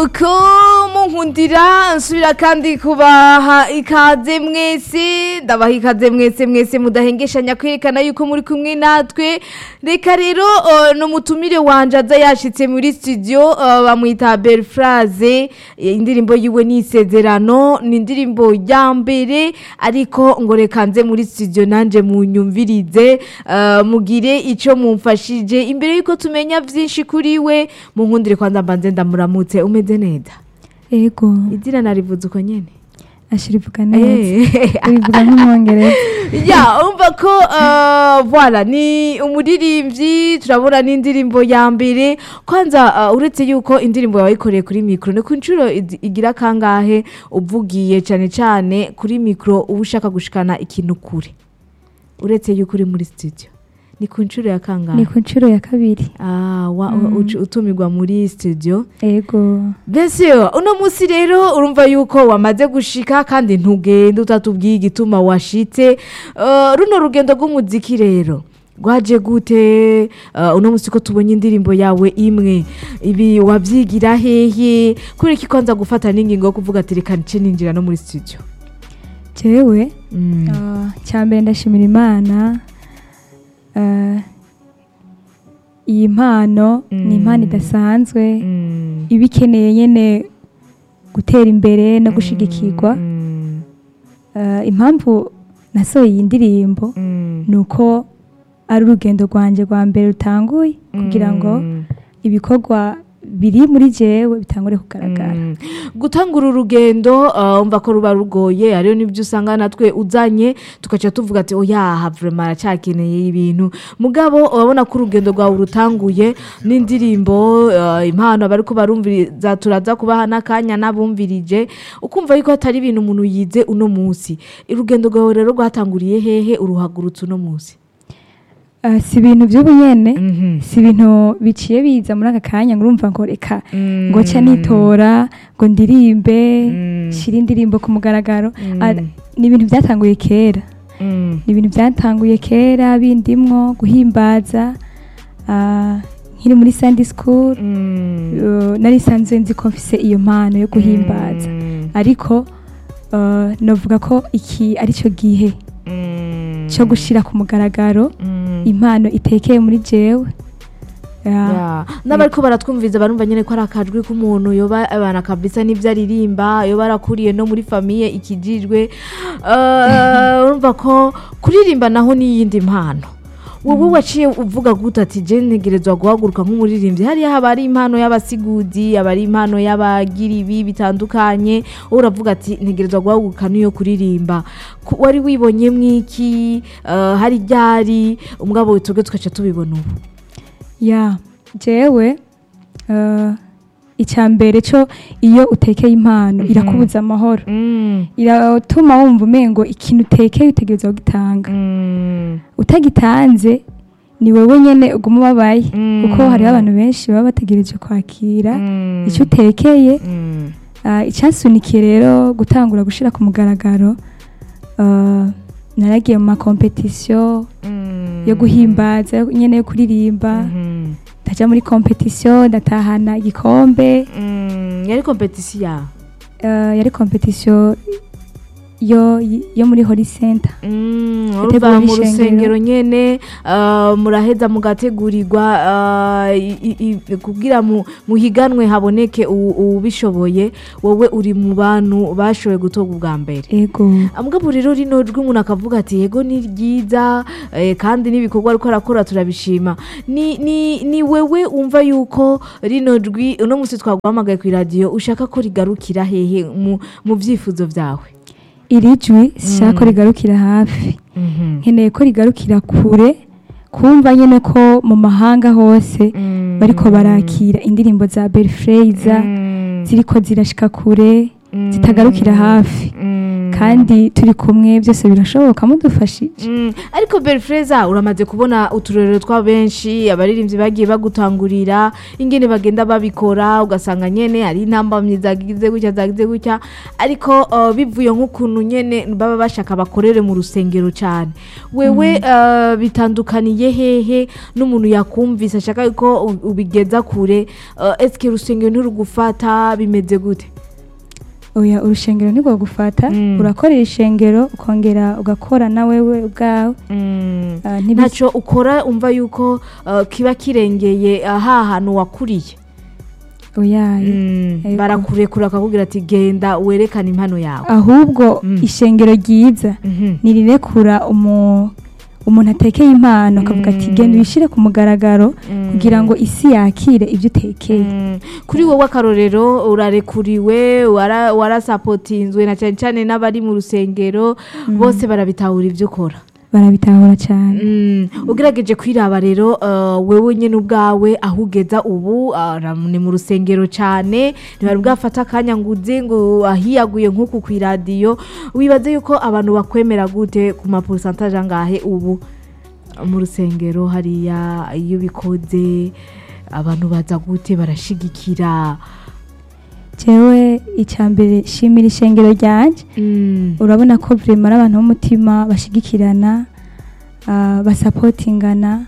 ko munkundira nsubira kandi kubaha ikaze mwese ndabaha ikaze mwese mwese mudahengeshanya kwerekana yuko muri kumwe natwe reka rero uh, n'umutumire wanje aza yashitse muri studio uh, bamwita Belfraze indirimbo yiwe ni isezerano ni indirimbo ya mbere ariko ngo reka nze muri studio nanje munyumvirize uh, mugire ico mumfashije imbere yuko tumenya vyinshi kuri we munkundire kwanza mbanze ndamuramutse umeze neza ego izina narivuze uko nyene ashira ivuga neza Eh. urivuga nk'umwongereza ya umva ko uh, voilà ni umuririmbyi turabona n'indirimbo ya mbere kwanza uh, uretse yuko indirimbo yawe wayikoreye kuri mikro ni ku nshuro igi- igira kangahe uvugiye cyane cyane kuri mikro uba ushaka gushikana ikintu kure uretse yuko uri muri studio ni ku nshuro ya kangahe ni ku nshuro ya kabiri ah, wa, Mm. uci- utumirwa muri studio ego mbese uno munsi rero urumva yuko wamaze gushika kandi ntugende utatubwiye igituma washitse Uh, runo rugendo rw'umuziki rero rwaje gute Uh, uno munsi ko tubonye indirimbo yawe imwe ibi wabyigira hehe kubera ko ikonza gufata n'ingingo yo kuvuga ati reka nce ninjira no muri studio jewe Mm. ah, cya mbere ndashimira imana ah, iyi mpano Mm. ni impano idasanzwe Mm. iba ikeneye nyine gutera imbere no gushigikirwa Mm. Ah, impamvu nasohoye iyi ndirimbo Mm. ni uko ari urugendo rwanjye rwa mbere rutanguye kugira ngo Mm. ibikorwa biri muri jewe bitangure kugaragara Mm. gutangura urugendo uh, umva ko ruba rugoye hariyo n'ibyo usanga natwe uzanye tugaca tuvuga ati oya vrema aracyakeneye ibintu mugabo urabona ko urugendo rwawe rutanguye n'indirimbo uh, impano abariko barumviriza turaza kubaha n'akanya n'abumvirije ukumva yuko hatari ibintu umuntu yize uno munsi urugendo rwawe rero rwatanguriye hehe uruhagurutse uno munsi Ah, si ibintu by'ubu nyene Mhm. si ibintu biciye biza muri aka kanya ngo urumva ngo reka Mm. ngo nca nitora ngo ndirimbe Mm. shira indirimbo ku mugaragaro Mm. Ah, ni ibintu byatanguye kera Mm. ni ibintu byatanguye kera bindimwo guhimbaza ah, nkiri muri Sunday school Mm. uh, nari sanzwe nzi ko mfise iyo mpano yo guhimbaza Mm. ariko uh, novuga ko iki ari cyo gihe Mm. cyo gushira ku mugaragaro Mm. impano itekeye muri jewe Ya. Ya. n'abariko baratwumviza barumva nyene ko ari akajwi k'umuntu yoba abana kabisa n'ivyo aririmba yoba arakuriye no muri famiye ikijijwe Eh, urumva ko kuririmba naho n'iyindi mpano wowe waciye uvuga gute ati je ntegerezwa guhaguruka nk'umuririmbyi hariya haba ari impano y'abasiguzi aba ari impano y'abagira ibi bitandukanye wowe uravuga ati ntegerezwa guhaguruka n'iyo kuririmba Ku- wari wibonye mwiki eh, hari ryari umugabo twebwe tugaca tubibona ubu ya jewe uh, icya mbere cyo iyo utekeye impano Mhm. irakubuza amahoro Mm. iratuma wumva umengo ikintu utekeye utegereza kugitanga Mm. utagitanze ni wowe nyene uguma ubabaye Mm. kuko hariho abantu benshi baba bategereje kwakira Mm. icyo utekeye Mm. Ah, icyasunikiye rero gutangura gushyira ku mugaragaro ah, naragiye mu makompetisiyo Mm. yo guhimbaza yo- nyene yo kuririmba Mhm. ndajya muri kompetisiyo ndatahana igikombe Mm. yari kompetisiyo yawe Ah, yari kompetisiyo yo yo muri hori senta Mm, Yateguwe urumva mu n'ishengero. rusengero nyene ah, muraheza mugategurirwa ah, i- i- i- kugira mu- muhiganwe haboneke u- ubishoboye wowe uri mu bantu bashoboye gutoga ubwa mbere ego mugabo rero rino jwi umuntu akavuga ati yego ni ryiza eh, kandi n'ibikorwa ariko arakora turabishima ni, ni, ni wewe umva yuko rino jwi uno munsi twaguhamagaye ku iradiyo ushaka ko rigarukira hehe mu, mu byifuzo byawe iri jwi sishaka ko rigarukira hafi nkeneye ko rigarukira kure kumva nyine ko mu mahanga hose bariko barakira indirimbo za Belfreza ziriko zirashika kure zitagarukira hafi kandi turi kumwe byose birashoboka mudufashije Mm, ariko berifureza uramaze kubona uturerero twa benshi abaririmbyi bagiye bagutangurira ingene bagenda babikora ugasanga nyene hari intambamyi zagize gutya zagize gutya ariko uh, bivuye nk'ukuntu nyene baba bashaka bakorere mu rusengero cyane wewe uh, bitandukaniye hehe n'umuntu yakumvise ashaka ko u- ubigeza kure uh, eske urusengero ntirugufata bimeze gute oya urushengero ntirwo gufata Mm. urakorera ishengero ukongera ugakora na wewe ubwawe Ah, ntibis- ntacyo ukora umva yuko uh, kiba kirengeye aha hantu wakuriye oya Ego. barakurekura bakakubwira ati genda werekane impano yawe ahubwo Mm. ishengero ryiza Mhm. nirirekura umu umuntu atekeye impano akavuga ati Mm. genda uyishyire ku mugaragaro Mm. kugira ngo isi yakire ibyo utekeye Mm. kuri wowe akarorero urarekuriwe wara- warasapotinzwe na cyane cyane n'abari mu rusengero bose barabitahura ibyo ukora barabitahura cyane Mm, ugerageje kwiraba rero uh, wewe nyine ubwawe aho ugeza ubu uh, ni mu rusengero cyane ntibari bwafata akanya ngo uze ngo ahiyaguye nk'uku ku iradiyo wibaze yuko abantu bakwemera gute ku maporusantaje angahe ubu mu rusengero hariya iyo ubikoze abantu baza gute barashigikira jewe icya mbere shimira ishengero ryanjye Mm, urabona ko vrema ari abantu b'umutima bashigikirana ah, basapotingana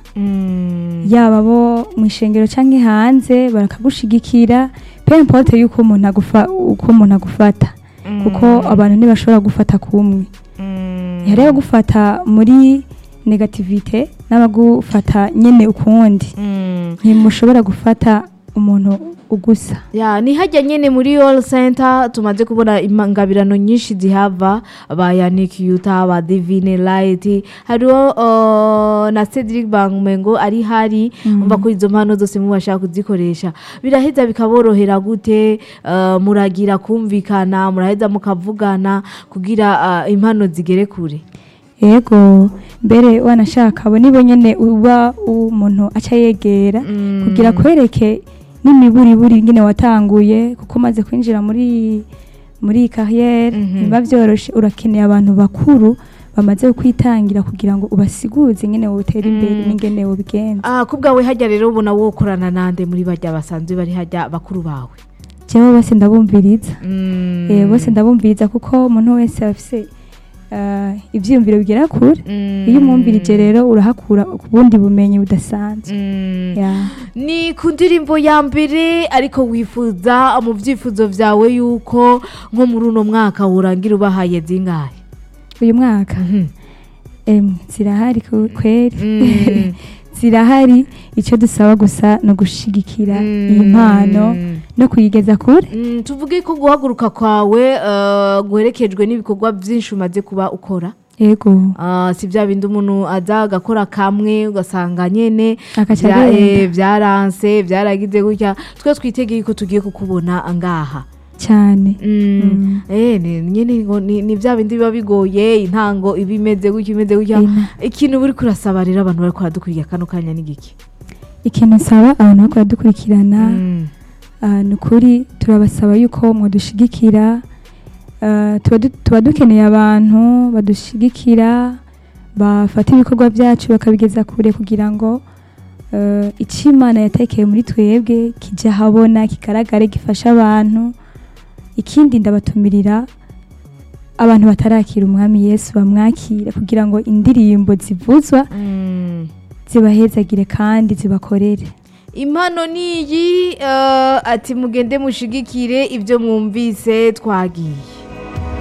mm, yaba bo mu ishengero cyangwa hanze barakagushigikira pe importe yuko umuntu agufa uko umuntu agufata kuko abantu ntibashobora gufata kumwe mm, hari abagufata muri negativite n'abagufata nyine ukundi mm. ntimushobora gufata umuntu ugusa ya ni hajya nyine muri all center tumaze kubona ingabirano nyinshi zihava ba Yannick Yuta ba Divine Light hariho uh, na Cedric Bangumengo ari hari umva ko izo mpano zose mubashaka kuzikoresha biraheza bikaborohera gute uh, muragira kumvikana muraheza mukavugana kugira uh, impano zigere kure yego mbere wanashaka abo nibo nyine uba umuntu aca yegera Mm. kugira kwereke n'imiburiburi nyine watanguye kuko umaze kwinjira muri muri iyi kariyeri Mhm. biba byoroshye urakeneye abantu bakuru bamaze kwitangira kugira ngo ubasiguze nyine wotere imbere Mm. n'ingene wobigenza ah kubwawe hajya rero ubona wokorana nande muri bajya basanzwe bari hajya bakuru bawe jewe bose ndabumviriza Mm. Eh, bose ndabumviriza kuko umuntu wese afise ah, ivyiyumviro bigera kure Mm. iyo umwumvirije rero urahakura ubundi bumenyi budasanzwe Mm. Ya. ni ku ndirimbo ya mbere ariko wifuza mu byifuzo byawe yuko nko muri uno mwaka wurangira ubahaye zingahe uyu mwaka Mhm. em, zirahari ku- kweri Mm. zirahari icyo dusaba gusa ni ugushigikira Mm. iyi mpano no kuyigeza kure Mm, tuvuge ko guhaguruka kwawe eh, guherekejwe n'ibikorwa byinshi umaze kuba ukora yego Ah, si bya bindi umuntu aza agakora kamwe ugasanga nyine Agaca bya- agenda. eh, byaranse byaragize gutya twe twitegeye ko tugiye kukubona ngaha cyane Mm. Mm. Eh, ni nyine ngo ni ni bya bindi biba bigoye intango iba imeze gutya imeze gutya Ina. ikintu buri kurasaba rero abantu bari kuradukuriye kano kanya n'igiki ikintu nsaba abantu bakora dukurikirana Mm. ah, ni ukuri turabasaba yuko mwadushigikira Ah, tuba du- tuba dukeneye abantu badushigikira bafata ibikorwa byacu bakabigeza kure kugira ngo eh, icyo imana yatekeye muri twebwe kijya ahabona kigaragare gifasha abantu ikindi ndabatumirira abantu batarakira umwami yesu bamwakira kugira ngo indirimbo zivuzwa Mm. zibahezagire kandi zibakorere impano niyi eh, ati mugende mushigikire ibyo mwumvise twagiye